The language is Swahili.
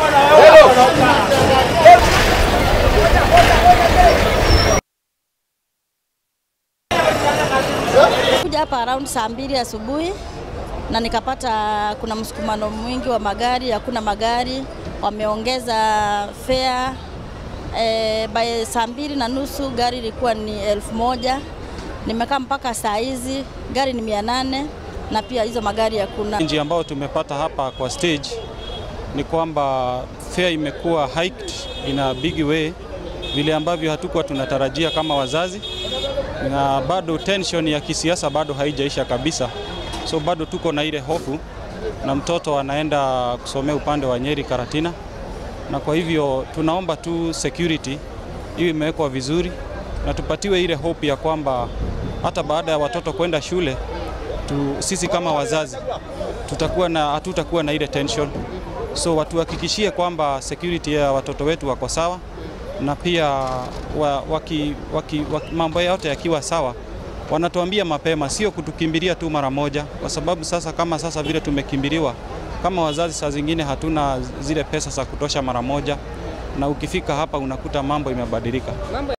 Kuja hapa around saa mbili asubuhi na nikapata kuna msukumano mwingi wa magari, hakuna magari, wameongeza fare e, by saa mbili na nusu gari ilikuwa ni elfu moja nimekaa mpaka saa hizi gari ni mia nane na pia hizo magari hakuna. Njia ambayo tumepata hapa kwa stage ni kwamba fare imekuwa hiked in a big way, vile ambavyo hatukuwa tunatarajia kama wazazi, na bado tension ya kisiasa bado haijaisha kabisa, so bado tuko na ile hofu, na mtoto anaenda kusomea upande wa Nyeri Karatina, na kwa hivyo tunaomba tu security iwe imewekwa vizuri na tupatiwe ile hope ya kwamba hata baada ya watoto kwenda shule tu, sisi kama wazazi tutakuwa na hatutakuwa na ile tension, so watuhakikishie kwamba security ya watoto wetu wako sawa, na pia wa, waki, waki, waki, mambo yote yakiwa sawa wanatuambia mapema, sio kutukimbilia tu mara moja, kwa sababu sasa kama sasa vile tumekimbiliwa kama wazazi, saa zingine hatuna zile pesa za kutosha mara moja, na ukifika hapa unakuta mambo imebadilika.